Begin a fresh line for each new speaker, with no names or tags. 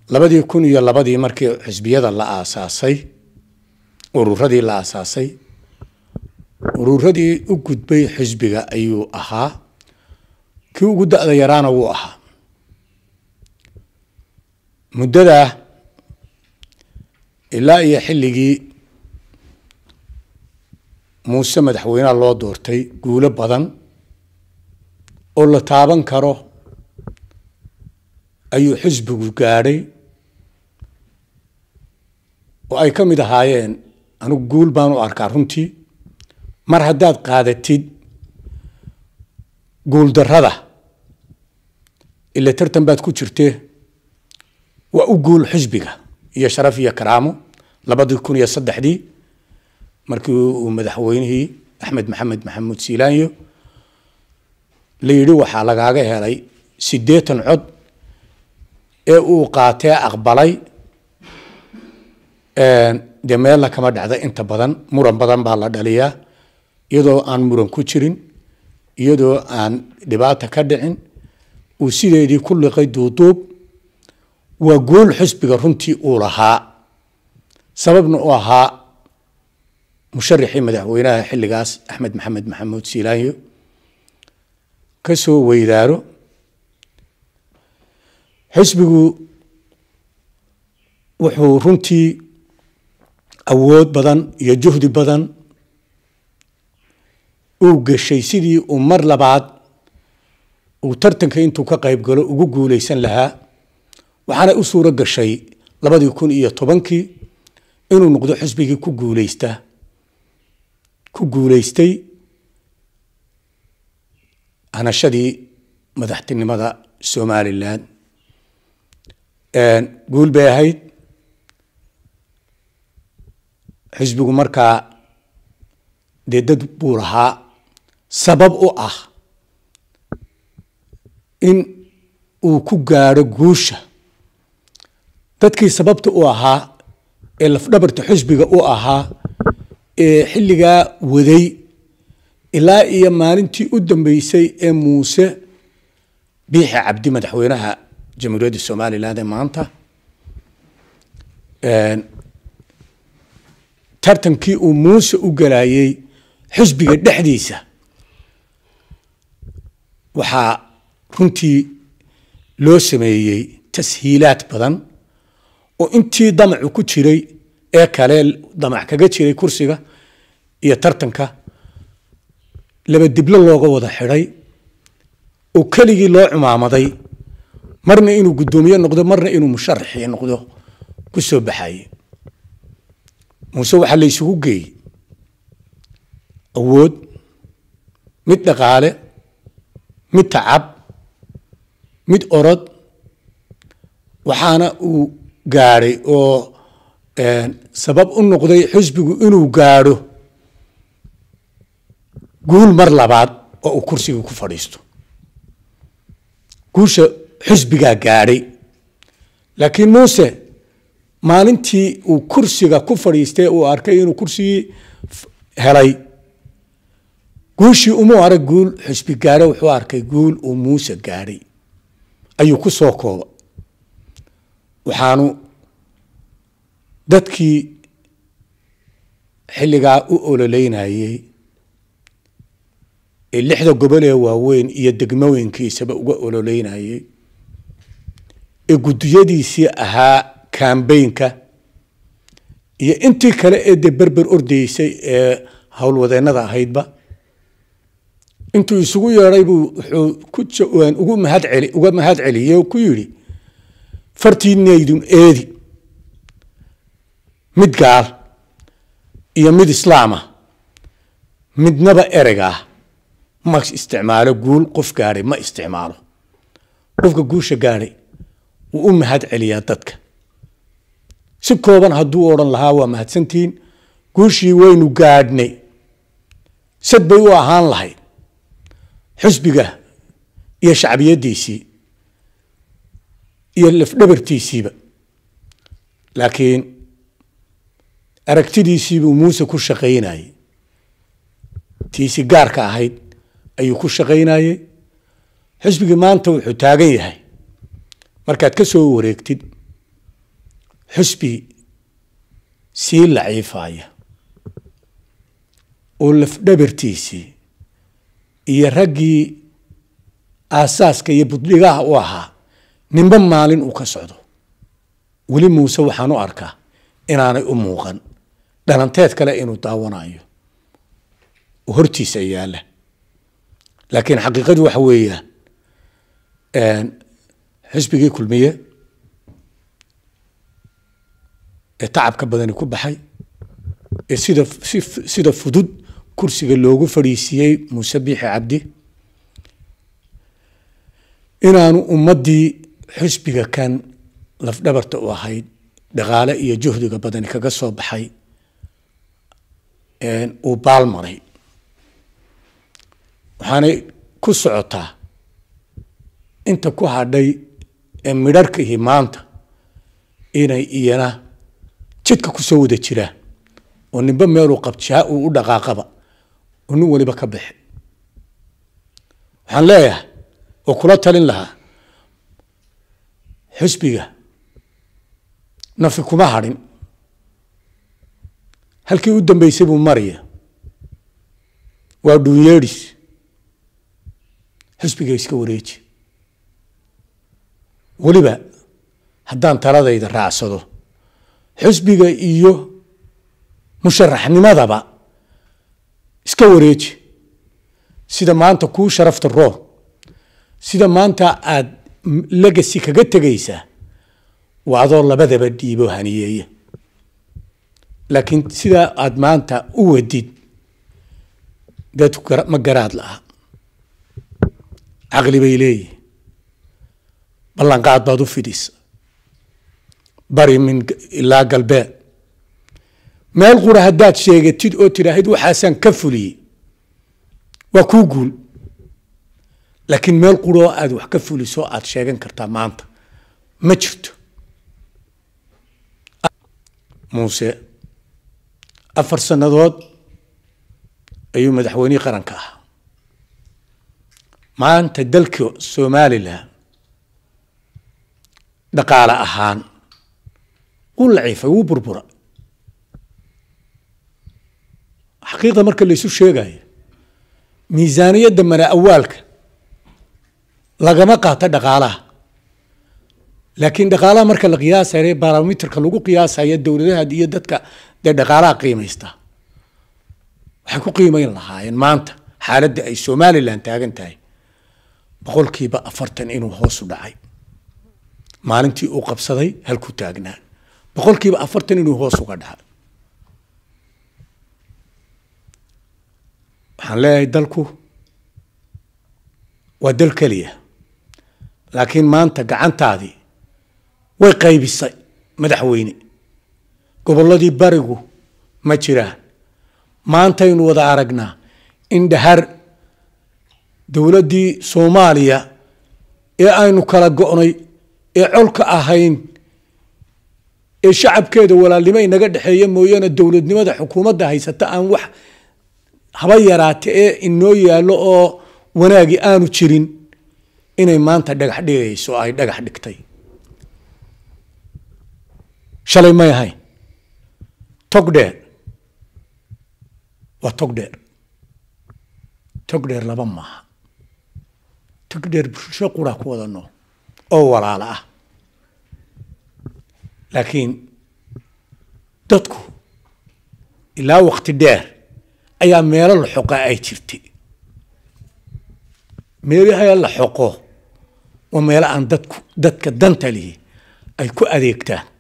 labadii kun iyo labadii markii xisbiyada la aasaasay ururadii la aasaasay ururadii u gudbay xisbiga ayuu ahaa kii ugu da-da yaraana wuu ahaa muddadaa ilaa iyo xilligii muuse madaxweyneha loo doortay guulo badan oo la taaban karo ayuu xisbigu gaadhay oo ay ka mid ahaayeen anigu guul baan u arkaa runtii mar haddaad qaadatid guuldarrada ila tartan baad ku jirtee waa u guul xisbiga iyo sharaf iyo karaamo labadii kun iyo saddexdii markii uu madaxweynihii axmed maxamed maxamuud siilaanyo la yidhi waxaa lagaaga helay siddeetan cod ee uu qaatee aqbalay dee meelna kama dhacda inta badan muran badan baa la dhaliyaa iyadoo aan muran ku jirin iyadoo aan dhibaata ka dhicin uu sideedii ku liqay duuduub waa guul xisbiga runtii uu lahaa sababna u ahaa musharaxii madaxweynaha xilligaas axmed maxamed maxamuud siilaanyo ka soo weydaaro xisbigu wuxuu runtii awood badan iyo juhdi badan uu geshay sidii uu mar labaad uu tartanka intuu ka qayb galo ugu guuleysan lahaa waxaana u suuro gashay labadii kun iyo tobankii inuu noqdo xisbigii ku guuleysta ku guuleystay hanashadii madaxtinimada somalilan guul bay ahayd xisbigu markaa dee dad buu lahaa sabab u ah in uu ku gaadho guusha dadkii sababta u ahaa ee lafdhabarta xisbiga u ahaa ee xilligaa waday ilaa iyo maalintii u dambeysay ee muuse biixi cabdi madaxweynaha jamhuuriyadda somaliland ee maanta tartankii uu muuse u galayay xisbiga dhexdiisa waxaa runtii loo sameeyey tashiilaad badan oo intii damacu ku jiray ee kale damac kaga jiray kursiga iyo tartanka laba diblo looga wada xidhay oo keligii loo cumaamaday marna inuu guddoomiye noqdo marna inuu musharaxii noqdo ku soo baxaye muuse waxaa la isugu geeyey awood mid dhaqaale mid tacab mid orod waxaana uu gaadhay oo sabab u noqday xisbigu inuu gaadho guul mar labaad oo uu kursiga ku fadhiisto guusha xisbigaa gaadhay laakiin muuse maalintii uu kursiga ku fadhiistay uu arkay inuu kursigii helay guushii umuu arag guul xisbi gaadho wuxuu arkay guul uu muuse gaadhay ayuu ku soo kooba waxaanu dadkii xilligaa u ololeynayey ee lixda gobol ee waaweyn iyo degmooyinkiisaba uga ololeynayey ee guddiyadiisii ahaa kambaynka iyo intii kale ee dee berber ordaysay ee howlwadeennada ahaydba intuu isugu yeedhay buu wuxuu ku ugu mahad celi uga mahad celiyey oo ku yidhi fartiinaydun eedi mid gaal iyo mid islaama midnaba ereygaa ma isticmaalo guul qof gaadhay ma isticmaalo qofka guusha gaadhay wuu u mahad celiyaa dadka si kooban hadduu odhan lahaa waa mahadsantihiin guushii waynu gaadhnay sad bay u ahaan lahayd xisbiga iyo shacbiyaddiisii iyo lafdhabartiisiiba laakiin aragtidiisiibuu muuse ku shaqaynayey tiisi gaarka ahayd ayuu ku shaqaynayey xisbigii maanta wuxuu taagan yahay markaad ka soo wareegtid xusbi sii laciifaya oo lafdhabartiisii iyo raggii aasaaska iyo buddhigaha u ahaa ninba maalin uu ka socdo weli muuse waxaan u arkaa inaanay u muuqan dhalanteed kale inuu daawanayo oo hortiisa yaalla laakiin xaqiiqadu waxa weeyaan xisbigii kulmiye ee tacabka badani ku baxay ee sida si sida fudud kursiga loogu fadhiisiiyey muuse biixi cabdi inaanu ummaddii xisbiga kan lafdhabarta u ahayd dhaqaale iyo juhdiga badani kaga soo baxay uu baalmaray waxaanay ku socotaa inta ku hadhay ee midharkaihi maanta inay iyana jidka kusoo wada jiraan oo ninba meeluu qabjaa uu u dhaqaaqaba oo nin waliba ka bixi waxaan leeyahay oo kula talin lahaa xisbiga nafi kuma hadhin halkii u dambeysay buu maraya waa dhuunyeedhis xisbiga iska wareeji weliba haddaan taladayda raacsado xisbiga iyo musharaxnimadaba iska wareeji sida maanta kuu sharafta roon sida maanta aada legasi kaga tegaysaa waa adoo labadaba dhiibo haniyeeya laakiin sidaa aada maanta u wadid dadku ma garaad laha caqli bay leeyihin ballanqaad baad u fidhisa bari min ilaa galbeed meel qura haddaad sheegatid oo tidhaahid waxaasaan ka fuliyey waa kuu guul laakiin meel quroo aada wax ka fuliso aada sheegan kartaa maanta ma jirto muuse afar sannadood ayuu madaxweynihii qaranka ahaa maanta dalka somalilan dhaqaale ahaan wuu laciifay wuu burbura xaqiiqda marka laysu sheegayo miisaaniyadda mana awaalka lagama qaato dhaqaalaha laakiin dhaqaalaha marka la qiyaasayo barometerka lagu qiyaasayo dowladaha iyo dadka dee dhaqaalaha qiimaysta waxay ku qiimeyn lahaayeen maanta xaaladda ay somalilan taagan tahay boqolkiiba afartan inuu hoosu dhacay maalintii uu qabsaday halkuu taagnaa boqolkiiba afartan inuu hoos uga dhacay waxaan leeyahay dalku waa dal keliya laakiin maanta gacantaadii way qaybisay madaxweyne gobolladii barigu ma jiraan maantaynu wada aragnaa in dhahar dowladdii soomaaliya ee aynu kala go'nay ee colka ahayn ee shacabkeeda walaalnimo inaga dhexeeya mooyaane dowladnimada xukuumadda haysata aan wax haba yaraate ee inoo yaallo oo wanaagi aanu jirin inay maanta dhagax dhigayso ay dhagax dhigtay shalay may ahayn tog dheer waa tog dheer tog dheer laba maaha tog dheer bulsho quraa ku wada nool oo walaalo ah laakiin dadku ilaa wakti dheer ayaa meelo la xoqaa ay jirtay meelaha la xoqo waa meelo aan dadku dadka danta lihi ay ku adeegtaan